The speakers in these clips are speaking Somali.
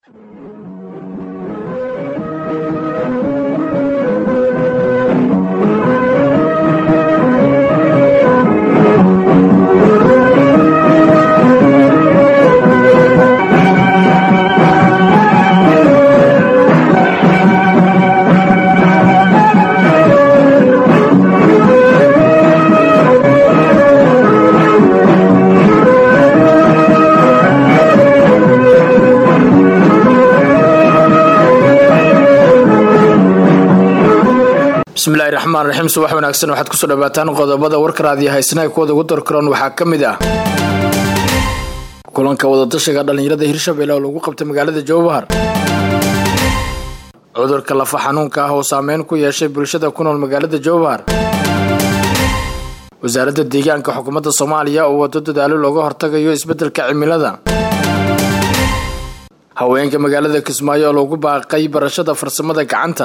bismillahi raxmaan raxiim subax wanaagsan waxaad kusoo dhawaataan qodobada warka raadiyo haysanaha kuwada ugu darkaroon waxaa ka mid ah kulanka wadatashiga dhallinyarada hirshabelle oo lagu qabtay magaalada jowhar cudurka lafa xanuunka ah oo saameyn ku yeeshay bulshada ku nool magaalada jowhar wasaaradda deegaanka xukuumadda soomaaliya oo wado dadaalo looga hortagayo isbeddelka cimilada haweenka magaalada kismaayo oo lagu baaqay barashada farsamada gacanta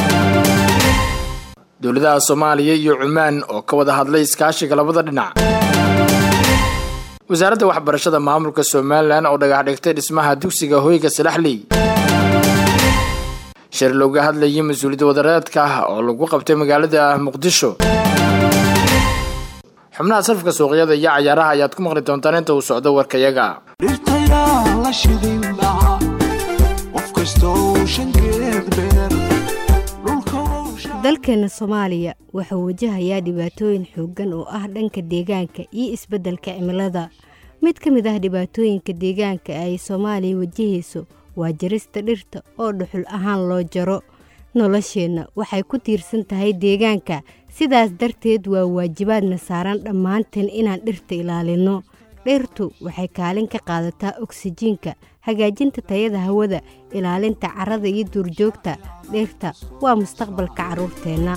dowladaha soomaaliya iyo cumaan oo ka wada hadlay iskaashiga labada dhinac wasaaradda waxbarashada maamulka somalilan oo dhagax dhigtay dhismaha dugsiga hoyga salaxley shir looga hadlayay mas-uuliyadda wadareedka ah oo lagu qabtay magaalada muqdisho xubnaha sarfka suuqyada iyo cayaaraha ayaad ku maqli doontaan inta uu socdo warkayaga dalkeena soomaaliya wuxuu wajahayaa dhibaatooyin xooggan oo ah dhanka deegaanka iyo isbeddelka cimilada mid ka mid ah dhibaatooyinka deegaanka ay soomaaliya wajahayso waa jarista dhirta oo dhuxul ahaan loo jaro nolosheenna waxay ku tiirsan tahay deegaanka sidaas darteed waa waajibaadna saaran dhammaanteen inaan dhirta ilaalinno dhirtu waxay kaalin ka qaadataa oksijiinka hagaajinta tayada hawada ilaalinta carrada iyo duurjoogta dhirta waa mustaqbalka carruurteenna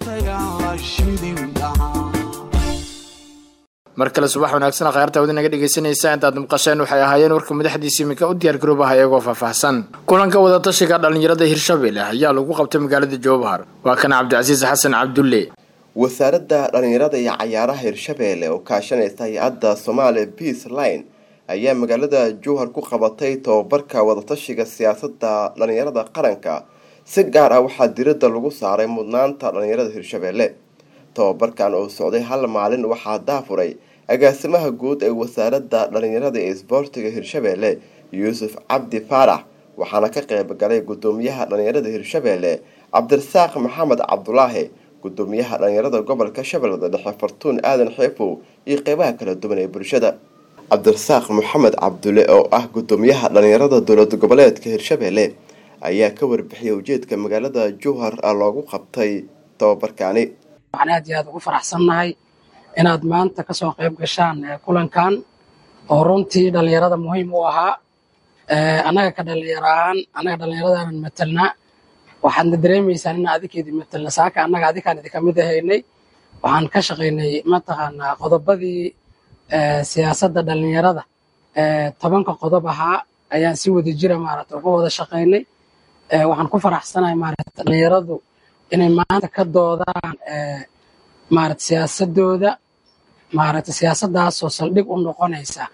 mar kale subax wanaagsan khayaarta wadi naga dhegaysanaysa intaad maqasheen waxay ahaayeen warka madaxdiisa iminka u diyaar garoobaha iyagoo faahfaahsan kulanka wadatashiga dhallinyarada hirshabelle ayaa lagu qabtay magaalada jowhar waa kan cabdicasiis xasan cabdulle wasaaradda dhallinyarada iyo cayaaraha hirshabeelle oo kaashanaysa hay-adda somaali peace line ayaa magaalada jowhar ku qabatay tobabarka wadatashiga siyaasadda dhallinyarada qaranka si gaar ah waxaa diradda lagu saaray mudnaanta dhallinyarada hirshabeelle tobabarkan oo socday hal maalin waxaa daafuray agaasimaha guud ee wasaaradda dhallinyarada ee isboortiga hirshabeelle yuusuf cabdi faarax waxaana ka qayb galay gudoomiyaha dhallinyarada hirshabeelle cabdirasaaq maxamed cabdulaahi gudoomiyaha dhallinyarada gobolka shabeellada dhexe fartuun aadan xeefow iyo qeybaha kala duwan ee bulshada cabdirasaaq maxamed cabdulle oo ah gudoomiyaha dhallinyarada dowlad goboleedka hirshabeelle ayaa ka warbixiyay ujeedka magaalada jowhar loogu qabtay tobabarkaani waxaan aad iyo aad ugu faraxsannahay inaad maanta kasoo qayb gashaan kulankan oo runtii dhallinyarada muhiim u ahaa annaga ka dhallinyaro ahaan annaga dhallinyaradaanan matelnaa waxaadna dareemaysaan in adinkeedii matelna saaka annaga adikaan idinka mid ahaynay waxaan ka shaqaynay mataqaanaa qodobadii siyaasadda dhallinyarada tobanka qodob ahaa ayaan si wada jira maarata uga wada shaqaynay waxaan ku faraxsanahay maarata dhallinyaradu inay maanta ka doodaan maarata siyaasadooda maarata siyaasaddaasoo saldhig u noqonaysa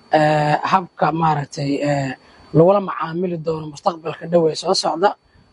habka maaragtay lagula macaamili doono mustaqbalka dhow ee soo socda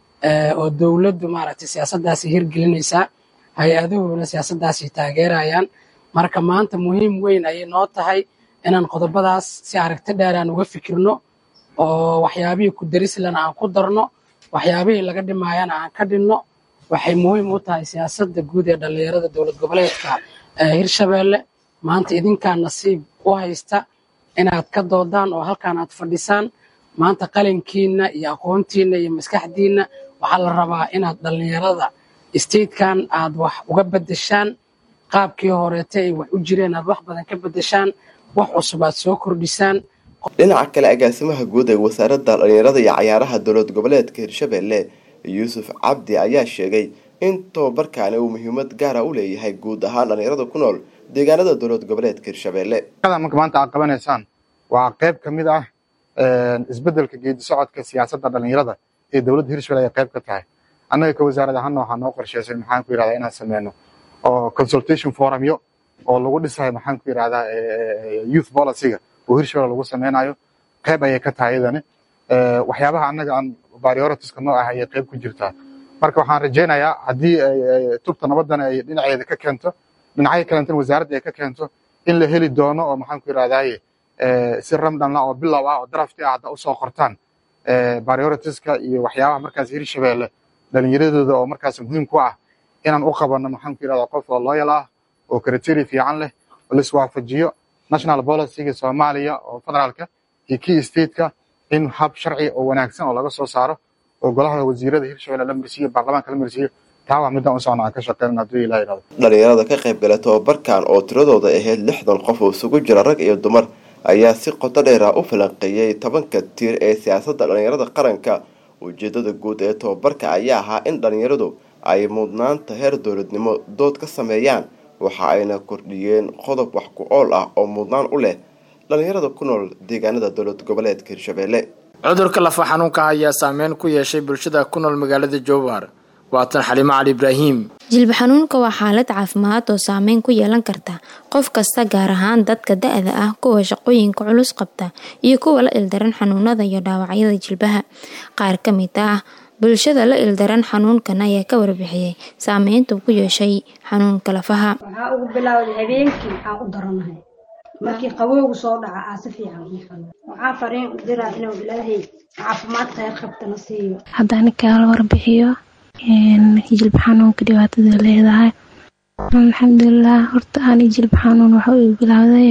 oo dowladdu maaragtay siyaasaddaasi hirgelinaysaa hay-aduhuna siyaasaddaasi taageerayaan marka maanta muhiim weyn ayay noo tahay inaan qodobadaas si aragti dheer aan uga fikirno oo waxyaabihii ku darislana aan ku darno waxyaabihii laga dhimaayana aan ka dhinno waxay muhiim u tahay siyaasadda guud ee dhallinyarada dowlad goboleedka hirshabeelle maanta idinkaa nasiib u haysta inaad ka doodaan oo halkaan aad fadhisaan maanta qalinkiinna iyo aqoontiinna iyo maskaxdiinna waxaa la rabaa inaad dhallinyarada statekan aad wax uga beddeshaan qaabkii horeete ay wax u jireen aad wax badan ka beddeshaan wax cusub aad soo kordhisaan dhinaca kale agaasimaha guud ee wasaaradda dhallinyarada iyo cayaaraha dowlad goboleedka hirshabeelle yuusuf cabdi ayaa sheegay in tobabarkaani uu muhiimad gaara u leeyahay guud ahaan dhallinyarada ku nool deegaanada dowlad goboleedka hirshabeelle marka maanta aad qabanaysaan waa qayb ka mid ah isbeddelka geedi socodka siyaasadda dhallinyarada ee dowladda hirshabelle ay qayb ka tahay annaga ka wasaarad ahaanna waxaa noo qorsheysay maxaan ku yidhahdaa inaan sameyno oo consultation forumyo oo lagu dhisayo maxaan ku yidhahdaa youth policyga oo hirshabelle lagu sameynayo qayb ayay ka tahay iyadani waxyaabaha annaga aan prioritiska noo ah ayay qayb ku jirtaa marka waxaan rajaynayaa haddii tubta nabaddan ay dhinaceeda ka keento dhinacyo kalentana wasaaradda ay ka keento in la heli doono oo maxaan ku yidhahdaaye si ramdhanla oo bilow ah oo drafti ah hadda usoo qortaan prioritiska iyo waxyaabaha markaas hirshabeelle dhalinyaradooda oo markaas muhiim ku ah inaan u qabanno maxaan ku yidhahdaa qof oo loyal ah oo criteria fiican leh oo la iswaafajiyo national policyga soomaaliya oo federaalka iyo kii stateka in hab sharci oo wanaagsan oo laga soo saaro oo golaha wasiirada hirshabelle la marsiiyo baarlamaanka la marsiiyo taa waa midaan u socona aan ka shaqeynana hadduu ilaah yidhahdo dhalinyarada ka qayb gala tobabarkan oo tiradooda ahayd lixdan qof oo isugu jira rag iyo dumar ayaa si qoto dheera u falanqeeyey tobanka tiir ee siyaasadda dhalinyarada qaranka ujeedada guud ee tobabarka ayaa ahaa in dhalinyaradu ay mudnaanta heer dowladnimo dood ka sameeyaan waxa ayna kordhiyeen qodob wax ku ool ah oo mudnaan u leh dhalinyarada ku nool deegaanada dowlad goboleedka hirshabelle cudurka lafa xanuunka ayaa saameyn ku yeeshay bulshada ku nool magaalada jowhar waatan xalimo cali ibraahim jilba xanuunka waa xaalad caafimaad oo saameyn ku yeelan karta qof kasta gaar ahaan dadka da-da ah kuwa shaqooyinka culus qabta iyo kuwa la ildaran xanuunada iyo dhaawacyada jilbaha qaar ka mid ah bulshada la ildaran xanuunkan ayaa ka warbixiyey saameynta ku yeeshay xanuunka lafaha waxaa ugu bilowday habeenkii waxaan u daranahay markii qabowgu soo dhaca aa si fiican waxaa fariin u diraa inuu ilaahay caafimaad kheyr qabtana siiyo haddaan kaala warbixiyo jilba xanuunka dhibaatada leedahay alxamdulilah horta ani jilba xanuun waxa uu bilowday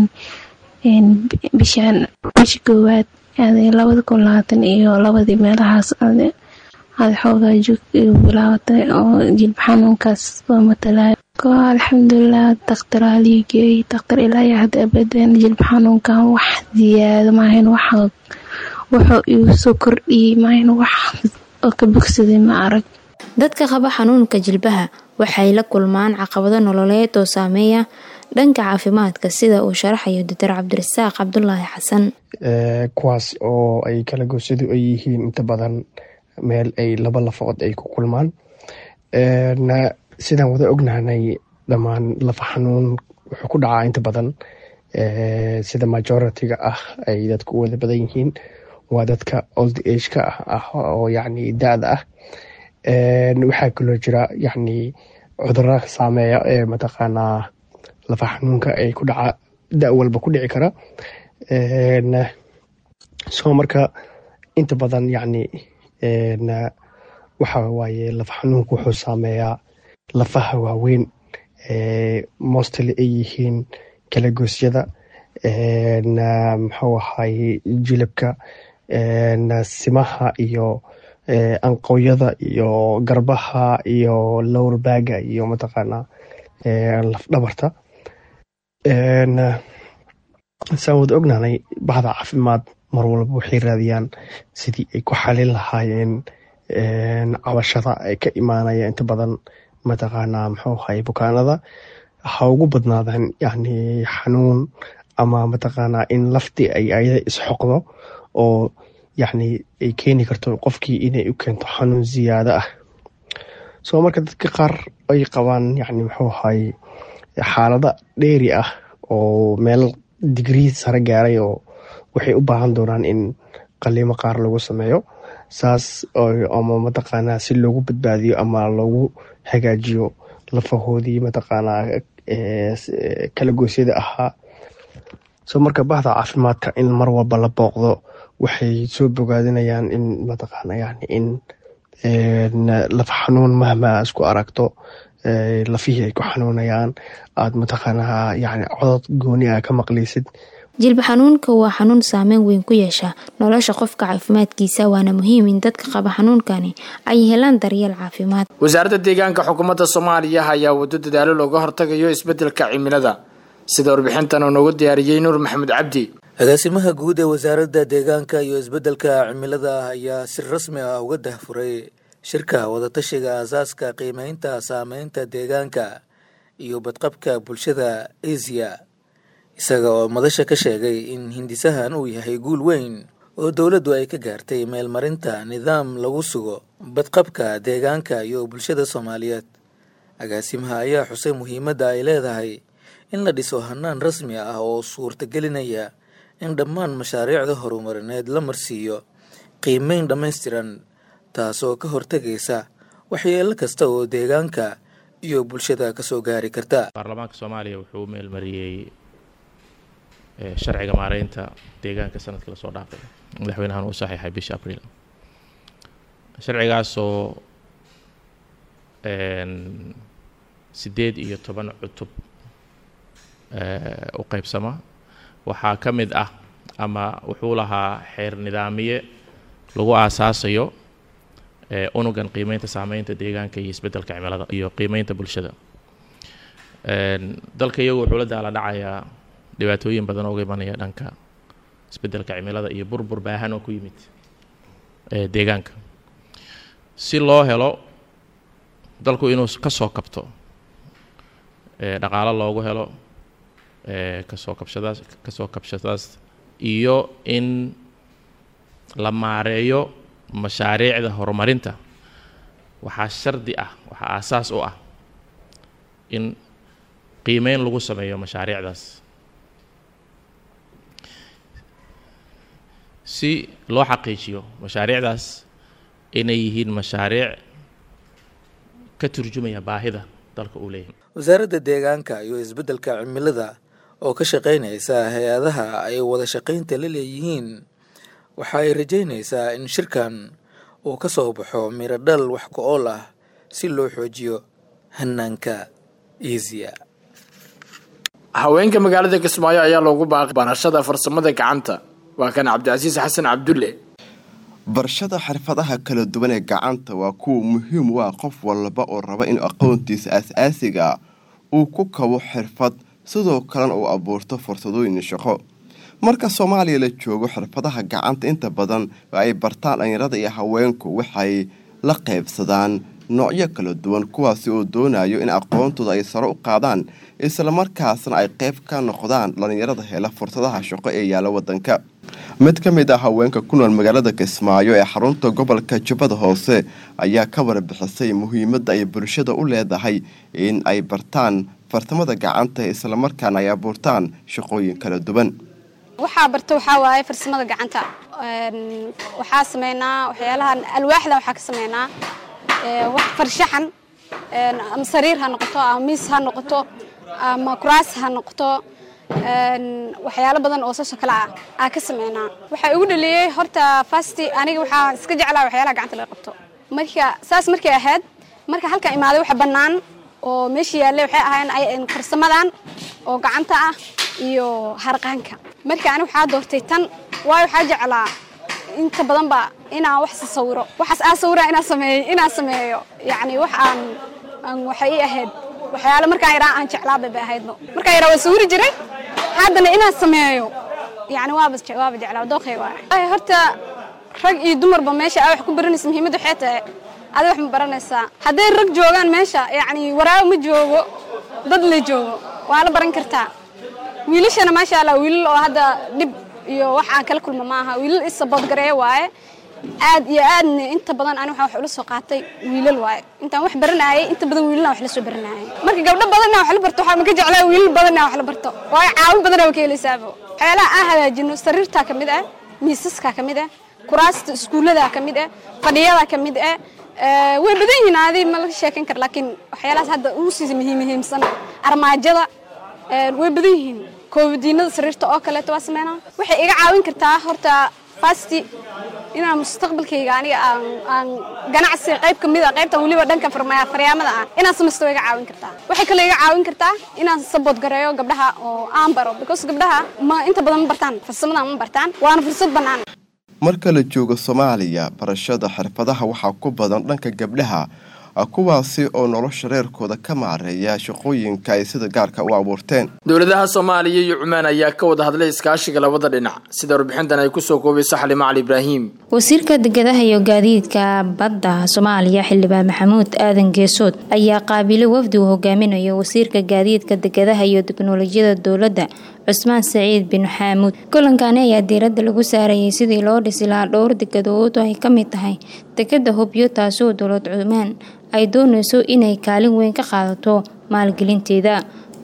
bishaan bisha koowaad labada kun labaatan iyo labadii meelahaas aada xoogaa joog igu bilaabatay oo jilba xanuunkaas soo matalayo ko alxamdulilah daktar aliigeey daktar ilaayo hadda abadan jilba xanuunkan wax ziyaado maahayn wax wuxuu igu soo kordhiyey maahayn wax oo ka bogsaday ma arag dadka qaba xanuunka jilbaha waxay la kulmaan caqabado nololeed oo saameeya dhanka caafimaadka sida uu sharaxayo doctor cabdirasaaq cabdulaahi xasan kuwaas oo ay kala goosadu ay yihiin inta badan meel ay laba lafood ay ku kulmaan sidaan wada ognahnay dhammaan lafa xanuun wuxuu ku dhacaa inta badan sida majoritiga ah ay dadku u wada badan yihiin waa dadka old ageka ah oo yacni da-da ah waxaa kaloo jira yacni cudurra saameeya ee mataqaanaa lafa xanuunka ay ku dhaca da walba ku dhici kara soo marka inta badan yacni waxa waaye lafa xanuunka wuxuu saameeyaa lafaha waaweyn mostly ay yihiin kalagoosyada muxuu ahaye jilibka simaha iyo anqowyada iyo garbaha iyo lowrbaaga iyo mataqaanaa lafdhabarta saan wada ognaanay bahda caafimaad mar walba waxay raadiyaan sidii ay ku xalin lahaayeen cabashada ay ka imaanaya inta badan mataqaanaa muxuu ahaye bukaanada ha ugu badnaadaan yani xanuun ama mataqaanaa in laftii ay ayada isxoqdo oo yacni ay keeni karto qofkii inay u keento xanuun ziyaado ah soo marka dadka qaar ay qabaan yani muxuu ahaye xaalada dheeri ah oo meel digrii sare gaaray oo waxay u baahan doonaan in qaliimo qaar lagu sameeyo saas ama mataqaanaa si loogu badbaadiyo ama loogu hagaajiyo lafahoodii mataqaanaa kala goosyada ahaa soo marka bahda caafimaadka in mar walba la booqdo waxay soo bogaadinayaan in mataqaana yani in lafa xanuun mahma isku aragto lafihii ay ku xanuunayaan aad mataqaanaa yani codod gooni ah ka maqlaysid jilba xanuunka waa xanuun saameyn weyn ku yeesha nolosha qofka caafimaadkiisa waana muhiim in dadka qaba xanuunkani ay helaan daryeel caafimaad wasaaradda deegaanka xukuumadda soomaaliya ayaa wado dadaalo looga hortagayo isbeddelka cimilada sida warbixintan uu noogu diyaariyey nuur maxamed cabdi agaasimaha guud ee wasaaradda deegaanka iyo isbeddelka cimilada ayaa si rasmi ah uga dahfuray shirka wadatashiga aasaaska qiimeynta saameynta deegaanka iyo badqabka bulshada asia isaga oo madasha ka sheegay in hindisahan uu yahay guul weyn oo dowladdu ay ka gaartay meelmarinta nidaam lagu sugo badqabka deegaanka iyo bulshada soomaaliyeed agaasimaha ayaa xusay muhiimadda ay leedahay in la dhiso hanaan rasmi ah oo suurtagelinaya in dhammaan mashaariicda horumarineed la marsiiyo qiimeyn dhammaystiran taasoo ka hortegaysa waxyeelo kasta oo deegaanka iyo bulshada kasoo gaari karta baarlamaanka soomaaliya wuxuu meelmariyey sharciga maareynta deegaanka sanadkii lasoo dhaafay madaxweynahan uu saxiixay bisha abriil sharcigaasoo siddeed iyo toban cutub u qeybsama waxaa ka mid ah ama wuxuu lahaa xeer nidaamiye lagu aasaasayo unugan qiimeynta saameynta deegaanka iyo isbeddelka cimilada iyo qiimeynta bulshada dalka iyagu wuxuu la daala dhacayaa dhibaatooyin badan ooga imanaya dhanka isbeddelka cimilada iyo burbur baahan oo ku yimid deegaanka si loo helo dalku inuu ka soo kabto dhaqaalo loogu helo kasoo kabshadaas kasoo kabshadaas iyo in la maareeyo mashaariicda horumarinta waxaa shardi ah waxaa aasaas u ah in qiimeyn lagu sameeyo mashaariicdaas si loo xaqiijiyo mashaariicdaas inay yihiin mashaariic ka turjumaya baahida dalka uu leeyahay wasaaradda deegaanka iyo isbeddelka cimilada oo ka shaqaynaysa hay-adaha ay wada shaqaynta la leeyihiin waxa ay rajaynaysaa in shirkan uu ka soo baxo miradhal wax ku-ool ah si loo xoojiyo hanaanka iisiya haweenka magaalada kismaayo ayaa loogu baaqay barashada farsamada gacanta waa kan cabdicasiis xasan cabdulle barashada xirfadaha kala duwan ee gacanta waa kuwa muhiim u ah qof walba oo raba in aqoontiisa aas-aasiga uu ku kabo xirfad sidoo kalena uu abuurto fursadooyin shaqo marka soomaaliya la joogo xirfadaha gacanta inta badan ay bartaan dhalinyarada iyo haweenku waxay la qaybsadaan noocyo kala duwan kuwaasi oo doonayo in aqoontooda ay saro u qaadaan islamarkaasna ay qayb ka noqdaan dhalinyarada hela fursadaha shaqo ee yaalla wadanka mid ka mid ah haweenka ku nool magaalada kismaayo ee xarunta gobolka jubbada hoose ayaa ka warbixisay muhiimadda ay bulshada u leedahay in ay bartaan fartamada gacanta islamarkaana ay abuurtaan shaqooyin kala duwan waxaa barta waxaa waaye farsamada gacanta waxaa sameynaa waxyaalahan alwaaxda waxaa ka sameynaa wax farshaxan ama sariir ha noqoto ama miis ha noqoto ama kuraas ha noqoto waxyaalo badan oo saasoo kale ah aa ka sameynaa waxaa igu dhaliyey horta fasti aniga waxaa iska jeclaa waxyaalaha gacanta laga qabto marka saas markay ahayd marka halkan imaaday waxa bannaan oo meesha yaallay waxay ahaayeen farsamadan oo gacanta ah iyo harqaanka marka aniga waxaa doortay tan waayo waxaa jeclaa inta badan ba inaan wax sawiro waxaas aa sawira inaan sameeyo inaan sameeyo yacni wax aan aan waxay ii ahayd waxyaalo markaan yaraa aan jeclaa bay bay ahaydno markaan yaraa waan sawiri jiray haddana inaan sameeyo yacni waaba waaba jeclaa dooqay waay horta rag iyo dumarba meesha aa wax ku baranaysa muhiimadda waxay tahay adi wax ma baranaysaa hadday rag joogaan meesha yacni waraabo ma joogo dad la joogo waa la baran kartaa wiilashana maasha allah wiilal oo hadda dhib iyo wax aan kala kulma maaha wiilal isaboodgareeya waaye aad iyo aadna inta badan ani waxaan wax ula soo qaatay wiilal waaye intaan wax baranayay inta badan wiilana wax la soo baranayay marka gabdho badanna wax la barto waxaa maka jeclaa wiilal badanna wax la barto waayo caawin badanna waa ka helaysaaba waxyaalaha aan hagaajino sariirtaa ka mid ah miisaskaa ka mid ah kuraasta iskuulladaa ka mid ah fadhiyadaa ka mid ah way badan yihiin adi ma laga sheekan kara laakiin waxyaalahaas hadda ugu sii muhiim muhiimsan armaajada way badan yihiin koobadiinada sariirta oo kaleeto waa sameynaa waxay iga caawin kartaa horta fasti inaan mustaqbalkayga aniga aan aan ganacsi qayb ka mid a qaybtan weliba dhanka faryaamada ah inaan samaysto way iga caawin kartaa waxay kaloo iga caawin kartaa inaan sabood gareeyo gabdhaha oo aan baro because gabdhaha ma inta badan ma bartaan farsamada ma bartaan waana fursad bannaan marka la joogo soomaaliya barashada xirfadaha waxaa ku badan dhanka gabdhaha kuwaasi oo nolosha reerkooda ka maareeya shaqooyinka ay sida gaarka u abuurteen dowladaha soomaaliya iyo cumaan ayaa ka wada hadlay iskaashiga labada dhinac sida warbixintan ay kusoo koobaysa xalimo cali ibraahim wasiirka degadaha iyo gaadiidka badda soomaaliya xildhibaan maxamuud aadan geesood ayaa qaabilay wafdi uu hogaaminayo wasiirka gaadiidka degadaha iyo teknolojiyada dowladda cusmaan saciid bin xaamuud kulankani ayaa diiradda lagu saarayay sidii loo dhisi lahaa dhowr degadood oo ay ka mid tahay dekada hobyo taasoo dowlad cumaan ay doonayso inay kaalin weyn ka qaadato maalgelinteeda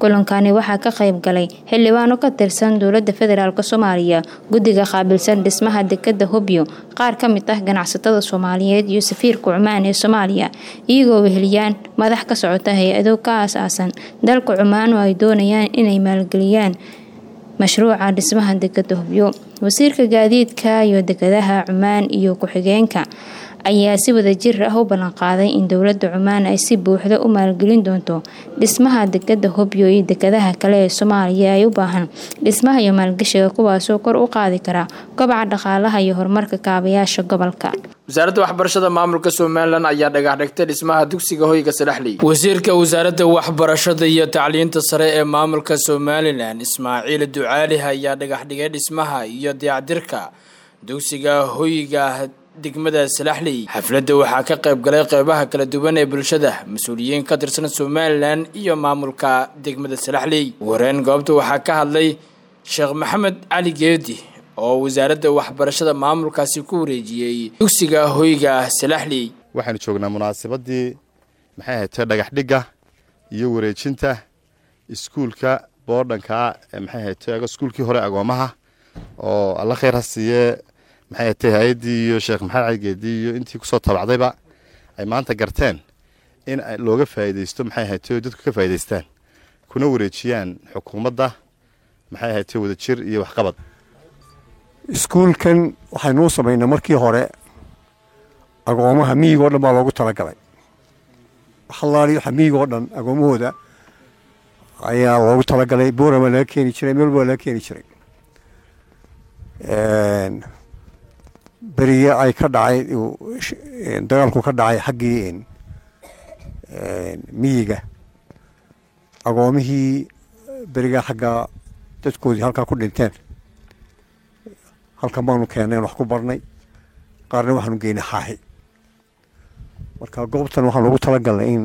kulankani waxaa ka qayb galay xildhibaano ka tirsan dowlada federaalk soomaaliya guddiga qaabilsan dhismaha dekada hobyo qaar ka mid ah ganacsatada soomaaliyeed iyo safiirka cumaan ee soomaaliya iyagoo weheliyaan madax ka socota hay-ado ka aas-aasan dalka cumaan oo ay doonayaan inay maalgeliyaan mashruuca dhismaha dekada hobyo wasiirka gaadiidka iyo dekadaha cumaan iyo ku-xigeenka ayaa si wadajir ah u ballanqaaday in dowlada cumaan ay si buuxda u maalgelin doonto dhismaha dekada hobyo iyo dekadaha kale ee soomaaliya ay u baahan dhismaha iyo maalgashiga kuwaasoo kor u qaadi kara kobaca dhaqaalaha iyo horumarka kaabayaasha gobolka wasaaradda waxbarashada maamulka somalilan ayaa dhagax dhigtay dhismaha dugsiga hoyga salaxley wasiirka wasaaradda waxbarashada iyo tacliinta sare ee maamulka somalilan ismaaciil ducaali ayaa dhagax dhigay dhismaha iyo dayacdirka dugsiga hoyga degmada salaxley xafladda waxaa ka qayb galay qeybaha kala duwan ee bulshada mas-uuliyiin ka tirsan somalilan iyo maamulka degmada salaxley wareen goobta waxaa ka hadlay sheekh maxamed cali geedi oo wasaaradda waxbarashada maamulkaasi ku wareejiyey dugsiga hoyga salaxley waxaanu joognaa munaasabadii maxay ahayd dhagax dhigga iyo wareejinta iskuulka boodhanka maxay ahayd iskuulkii hore agoomaha oo alla khayr ha siiye maxay ahatay hay-addii iyo sheekh maxamed caligeedii iyo intii kusoo tabacdayba ay maanta garteen in looga faa'iidaysto maxay ahatay dadku ka faa'idaystaan kuna wareejiyaan xukuumadda maxay ahatay wadajir iyo waxqabad iskuulkan waxaynuu samaynay markii hore agoomaha miyigo dhan baa loogu talagalay waxalaali waxa miyigo dhan agoomahooda ayaa loogu talagalay boorama laga keeni jiray meel baa laga keeni jiray berigii ay ka dhacay dagaalku ka dhacay xaggii miyiga agoomihii berigaa xagga dadkoodii halkaa ku dhinteen halkan baanu keenneen wax ku barnay qaarna waxaanu geynay xaaxi marka goobtan waxaan ugu talagalnay in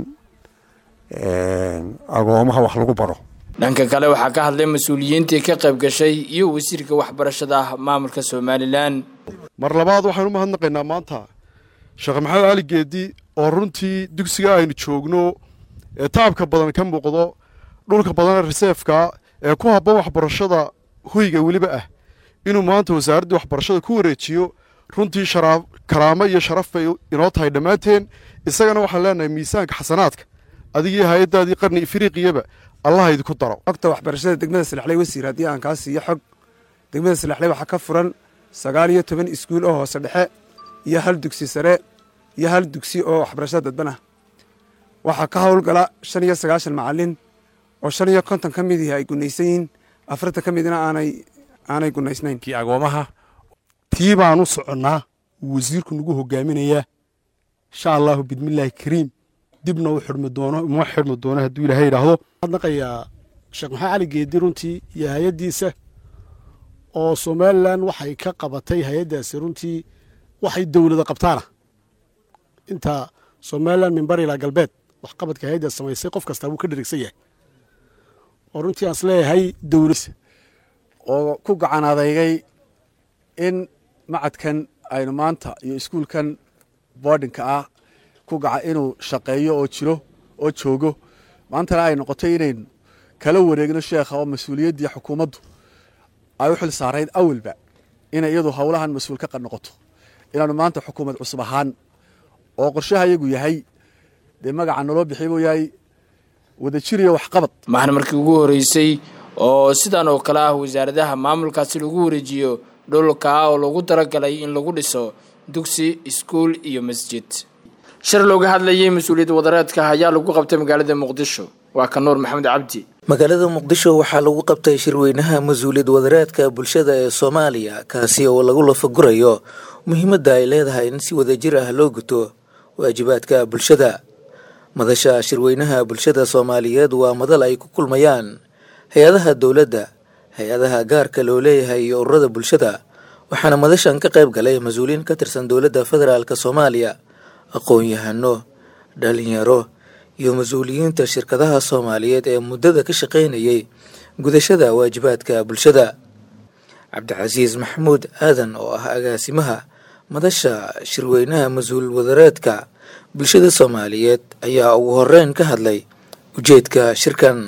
agoomaha wax lagu baro dhanka kale waxaa ka hadlay mas-uuliyiintii ka qayb gashay iyo wasiirka waxbarashada maamulka somalilan mar labaad waxaynu u mahadnaqaynaa maanta sheekh maxamed cali geedi oo runtii dugsiga aynu joogno ee taabka badan ka muuqdo dhulka badan reseefka ee ku habboon waxbarashada hoyga weliba ah inuu maanta wasaaraddii waxbarashada ku wareejiyo runtii karaamo iyo sharaf bay inoo tahay dhammaanteen isagana waxaan leenahay miisaanka xasanaadka adigii hay-addaadii qarni ifriiqiyaba allaha idinku daro xogta waxbarashada degmada salaxley wasiir haddii aan kaa siiyo xog degmada salaxley waxaa ka furan sagaal iyo toban iskuul oo hoose dhexe iyo hal dugsi sare iyo hal dugsi oo waxbarashada dadban ah waxaa ka howlgala shan iyo sagaashan macalin oo shan iyo konton ka midii ay gunaysan yihiin afartan ka midna aanay aanay gunaysnayn kii agoomaha tii baan u soconnaa wasiirku nagu hogaaminayaa insha allahu bidmillaahi kariim dibna u xidhmi doono uma xidhmi doono hadduu ilaahay yidhaahdo adnaqayaa sheekh maxamed cali geedi runtii iyo hay-addiisa oo somalilan waxay ka qabatay hay-addaasi runtii waxay dowlada qabtaana inta somalilan mimbar ilaa galbeed waxqabadka hay-addaas samaysay qof kastaa wuu ka dherigsan yahay oo runtii aan isleeyahay dowlad oo ku gacan adeygay in macadkan aynu maanta iyo iskuulkan boardinka ah ku gaca inuu shaqeeyo oo jiro oo joogo maantana ay noqotay inaynu kala wareegno sheekha oo mas-uuliyaddii xukuumaddu ay u xil saarayd awalba inay iyadu howlahan mas-uul ka noqoto inaanu maanta xukuumad cusub ahaan oo qorshaha iyagu yahay dee magaca naloo bixiy buu yahay wadajir iyo waxqabad mahna markii ugu horeysay oo sidan oo kale ah wasaaradaha maamulkaasi lagu wareejiyo dhulka oo lagu talagalay in lagu dhiso dugsi iskuul iyo masjid shir looga hadlayay mas-uuliyad wadareedka ayaa lagu qabtay magaalada muqdisho waa ka nuur maxamed cabdi magaalada muqdisho waxaa lagu qabtay shirweynaha mas-uuliyad wadareedka bulshada ee soomaaliya kaasi oo lagu lafagurayo muhiimadda ay leedahay in si wadajir ah loo guto waajibaadka bulshada madasha shirweynaha bulshada soomaaliyeed waa madal ay ku kulmayaan hay-adaha dowladda hay-adaha gaarka loo leeyahay iyo ururada bulshada waxaana madashan ka qayb galay mas-uuliyiin ka tirsan dowladda federaalk soomaaliya aqoon-yahano dhalinyaro iyo mas-uuliyiinta shirkadaha soomaaliyeed ee muddada ka shaqaynayay gudashada waajibaadka bulshada cabdicasiis maxamuud aadan oo ah agaasimaha madasha shirweynaha mas-uul wadareedka bulshada soomaaliyeed ayaa ugu horeyn ka hadlay ujeedka shirkan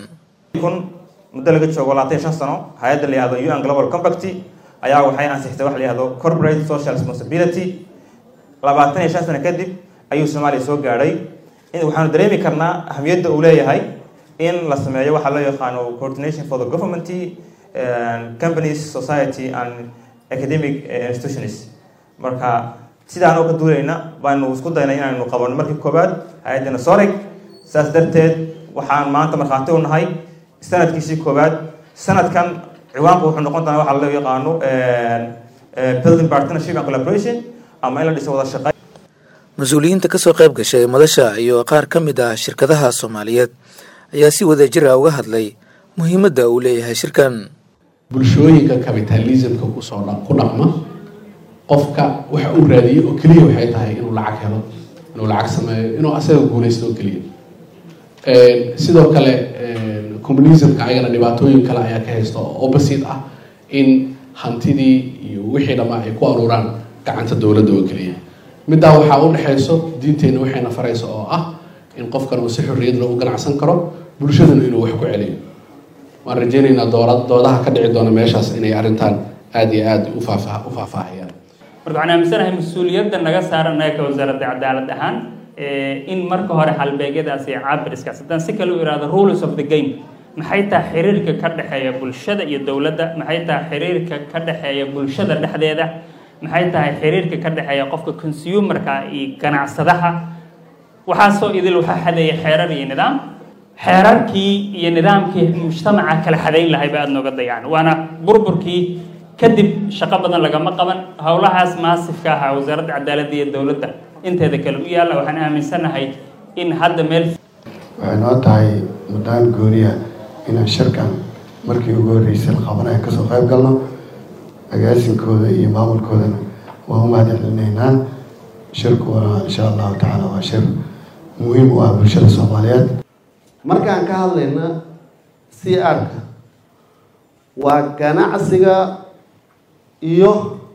kun muddo laga joogo labaatan iyo shan sano hay-adda la yihahdo un global compact ayaa waxay ansixtay wax la yihahdo corporate social responsibility labaatan iyo shan sano kadib ayuu soomaaliya soo gaadhay waxaanu dareemi karnaa ahamiyadda uu leeyahay in la sameeyo waxaa loo yaqaano coordination for the government companies society and academic institutions marka sidaanoo ka duulayna baanu isku daynay inaanu qabanno markii koowaad hay-addana soreg saas darteed waxaan maanta markhaati u nahay sanadkiisii koowaad sanadkan ciwaanku wuxuu noqon doonaa waxaa loo yaqaano building partnership and collaboration ama in la dhiso wada shaqeyn mas-uuliyiinta kasoo qayb gashay madasha iyo qaar ka mid ah shirkadaha soomaaliyeed ayaa si wadajir ah uga hadlay muhiimadda uu leeyahay shirkan bulshooyinka capitalismka kusoo ku dhaqma qofka waxa uu raadiyey oo keliya waxay tahay inuu lacag helo inuu lacag sameeyo inuu asaga guulaysto oo keliya sidoo kale communismka ayagana dhibaatooyin kale ayaa ka haysta oo opposite ah in hantidii iyo wixii dhammaa ay ku aruuraan gacanta dowladda oo keliya middaa waxaa u dhexayso diinteenna waxayna farayso oo ah in qofkan uu si xorriyad loogu ganacsan karo bulshaduna inuu wax ku celiyo waan rajeynaynaa doola doodaha ka dhici doona meeshaas inay arrintan aada iyo aada u faafaa u faahfaahayaan marka waxaan aaminsanahay mas-uuliyadda naga saaran naga ka wasaaradda cadaalad ahaan in marka hore halbeegyadaas iyo caabiriskaas haddaan si kale u ihahdo rules of the game maxay tahay xiriirka ka dhexeeya bulshada iyo dowladda maxay tahay xiriirka ka dhexeeya bulshada dhexdeeda maxay tahay xiriirka ka dhexeeya qofka consumerka iyo ganacsadaha waxaasoo idil waxaa xadeeya xeerar iyo nidaam xeerarkii iyo nidaamkii mujtamaca kala xadayn lahay ba aada nooga dayaan waana burburkii kadib shaqo badan lagama qaban howlahaas maasifka ahaa wasaaradda cadaaladda iyo dowladda inteeda kale u yaalla waxaan aaminsanahay in hadda meel waxay noo tahay muddaan gooniya inaan shirkan markii ugu horreysay la qabanaya kasoo qayb galno agaasinkooda iyo maamulkoodana waan u mahadcelinaynaa shirku waa insha allahu tacaala waa shir muhiim u ah bulshada soomaaliyeed markaan ka hadlayna c r-ka waa ganacsiga iyo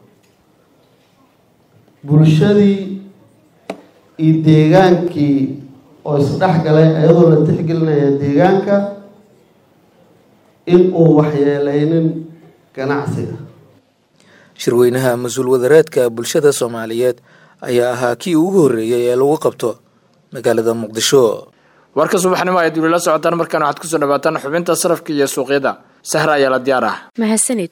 bulshadii iyo deegaankii oo isdhex galay iyadoo la tixgelinaya deegaanka in uu waxyeeleynin ganacsiga shirweynaha mas-uul wadareedka bulshada soomaaliyeed ayaa ahaa kii ugu horreeyay ee lagu qabto magaalada muqdisho warka subaxnimo ayaad weli la socotaan markaan waxaad kusoo dhawaataan xubinta sarafka iyo suuqyada sahra ayaa la diyaar ah mahadsanid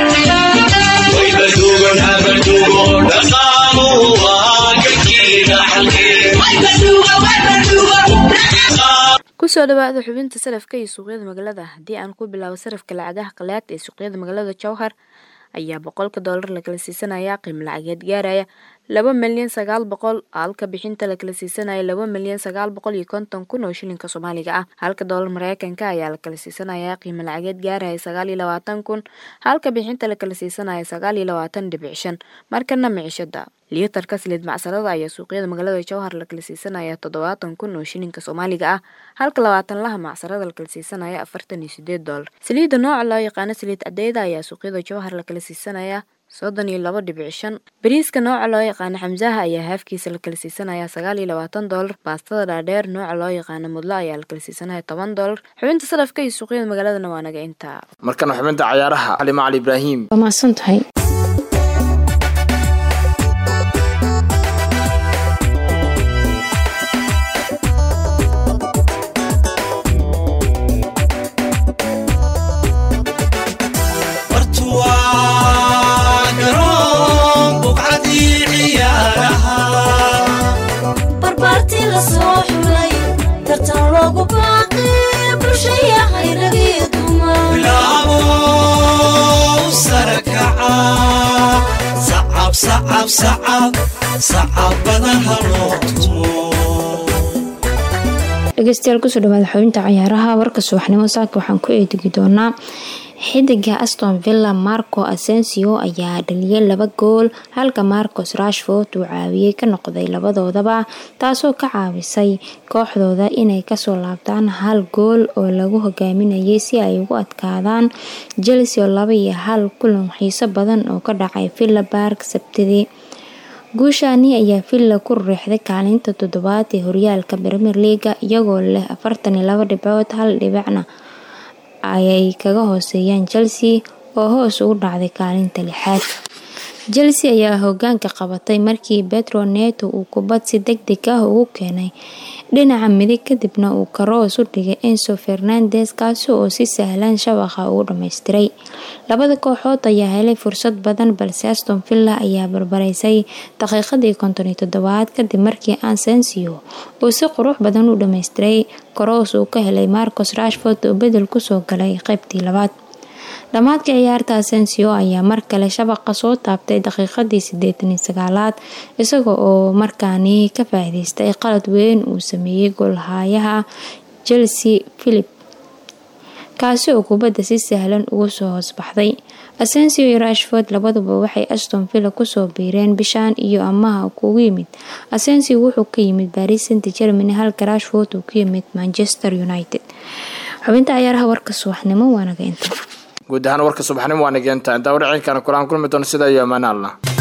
kusoo dhawaada xubinta sarafka iyo suuqyada magaalada haddii aan ku bilaabo sarafka lacagaha qalaad ee suuqyada magaalada jowhar ayaa boqolka doolar lakala siisanaya qiimo lacageed gaaraya laba milyan sagaal boqol halka bixinta lakala siisanaya laba milyan sagaal boqol iyo konton kun oo shilinka soomaaliga ah halka doolar mareykanka ayaa lakala siisanaya qiimo lacageed gaaraya sagaal iyo labaatan kun halka bixinta lakala siisanaya sagaal iyo labaatan dhibic shan markana micishada liitarka saliid macsarada ayaa suuqyada magaalada jowhar lakala siisanaya toddobaatan kun oo shilinka soomaaliga ah halka labaatan laha macsarada lakala siisanaya afartan iyo sideed doolar saliidda nooca loo yaqaano saliid cadeyda ayaa suuqyada jowhar lakala siisanaya soddon iyo laba dhibic shan bariiska nooca loo yaqaano xamsaha ayaa haafkiisa la kala siisanaya sagaal iyo labaatan doolar baastada dhaadheer nooca loo yaqaano mudlo ayaa la kala siisanaya toban doolar xubinta sarafka iyo suuqyada magaaladana waa naga intaa markana xubinta cayaaraha xalima cali ibraahim waa mahadsan tahay dhegeystayaal kusoo dhawaada xubinta cayaaraha warka subaxnimo saaka waxaan ku eedegi doonaa xidiga aston villa marco asensio ayaa dhaliyay laba gool halka marcos rashford uu caawiyey ka noqday labadoodaba taasoo ka caawisay kooxdooda inay kasoo laabtaan hal gool oo lagu hogaaminayay si ay ugu adkaadaan chelsea oo laba iyo hal kulan xiiso badan oo ka dhacay villa bark sabtidii guushaani ayaa villa ku riixday kaalinta toddobaad ee horyaalka premier leaga iyagoo leh afartan iyo laba dhibcood hal dhibicna ayay kaga hooseeyaan chelsea oo hoos ugu dhacday kaalinta lixaad chelsea ayaa hogaanka qabatay markii petro neto uu kubad si deg deg ah ugu keenay dhinaca midig kadibna uu karoos u dhigay enso fernandes kaasi oo si sahlan shabaqa ugu dhammaystiray labada kooxood ayaa helay fursad badan balse aston villa ayaa barbaraysay daqiiqadii konton iyo toddobaad kadib markii ansensio uu si qurux badan u dhammaystiray karoos uu ka helay marcos rashford oo bedel kusoo galay qeybtii labaad dhammaadka ciyaarta asensio ayaa mar kale shabaqa soo taabtay daqiiqadii sideetan iyo sagaalaad isaga oo markaani ka faa'iideystay qalad weyn uu sameeyey goolhayaha chelsea philip kaasi oo kubadda si sahlan ugu soo hoosbaxday asensio iyo rashford labaduba waxay aston villa kusoo biireen bishaan iyo amaha kugu yimid asensio wuxuu ka yimid baris saint germany halka rashford uu ka yimid manchester united xubinta ciyaaraha warka subaxnimo waanaga inta guud ahaan warka subaxnimo waa nageenta intaa warcinkana kulaan kulmi doono sida iyo amaan allah